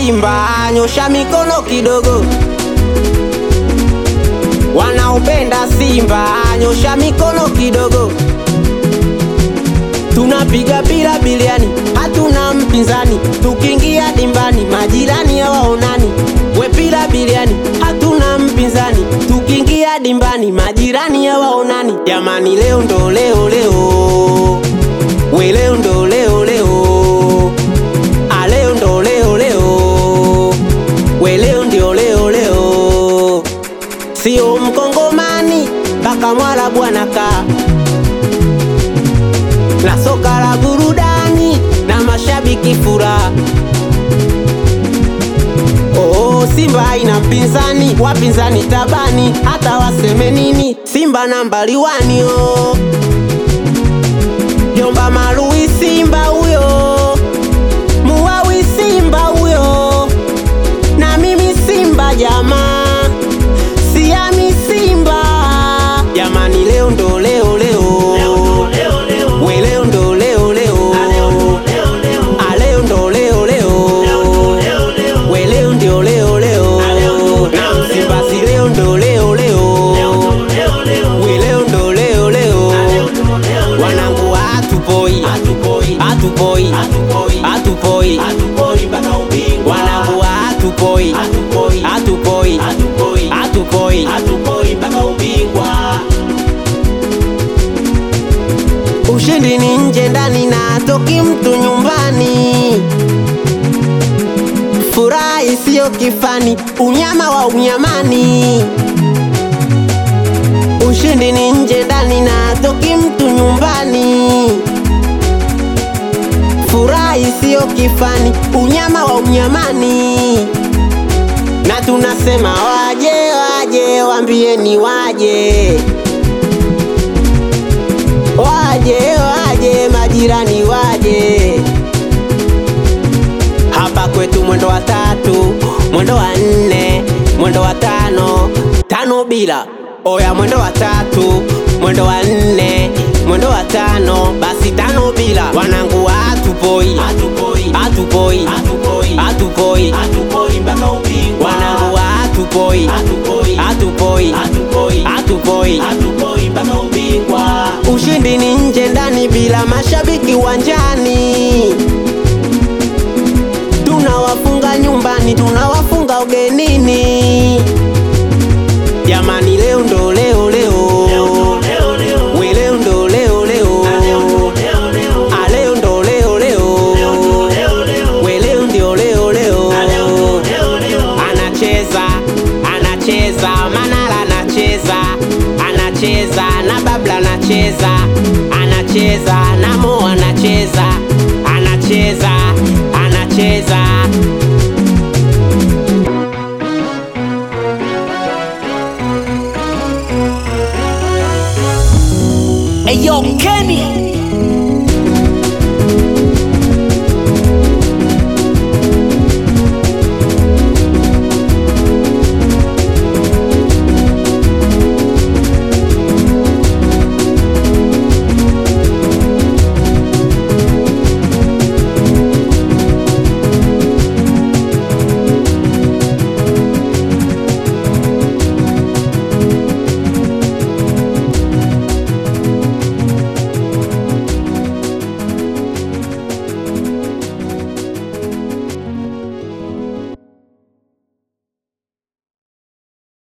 Simba nyosha mikono kidogo, wanaopenda Simba nyosha mikono kidogo. Tunapiga bila biliani, hatuna mpinzani. Tukiingia dimbani, majirani hawaonani. We bila biliani, hatuna mpinzani. Tukiingia dimbani, majirani hawaonani. Jamani, leo ndo leo leo, we leo ndo leo leo, a leo ndo leo leo, we leo ndio leo leo. Sio mkongomani mpaka mwarabu anakaa na soka la burudani na mashabiki furaha. Oh, Simba haina mpinzani, wapinzani tabani, hata waseme nini, Simba nambari wani oh. Jomba Marui Simba huyo, Muwawi Simba huyo, na mimi Simba jamaa, siami Simba jamani, leo ndo leo leo, we leo ndo leo leo, a leo ndo leo leo, we leo ndio leo leo, na Msimba si leo ndo leo leo, we leo ndo leo leo, wanangu hatupoi, hatupoi, hatupoi, wanangu hatupoi, hatupoi, hatupoi, ushindi ni nje ndani na toki mtu nyumbani, furaha isiyo kifani, unyama wa unyamani. Ushindi ni nje ndani na toki mtu nyumbani, furaha isiyo kifani, unyama wa unyamani. Na tunasema waje, waje, wambieni waje waje waje majirani waje hapa kwetu mwendo wa tatu mwendo wa nne mwendo wa tano tano bila oya mwendo wa tatu mwendo wa nne mwendo wa tano basi tano bila wanangu hatupoi hatupoi hatupoi wanangu hatupoi hatupoi hatupoi ushindi ni nje ndani bila mashabiki uwanjani tunawafunga nyumbani tunawafunga ugenini jamani leo ndo leo leo we leo ndo leo leo a leo ndo leo leo we leo ndio leo leo anacheza anacheza manala anacheza anacheza na babla anacheza anacheza na mo anacheza anacheza anacheza Eyo Kenny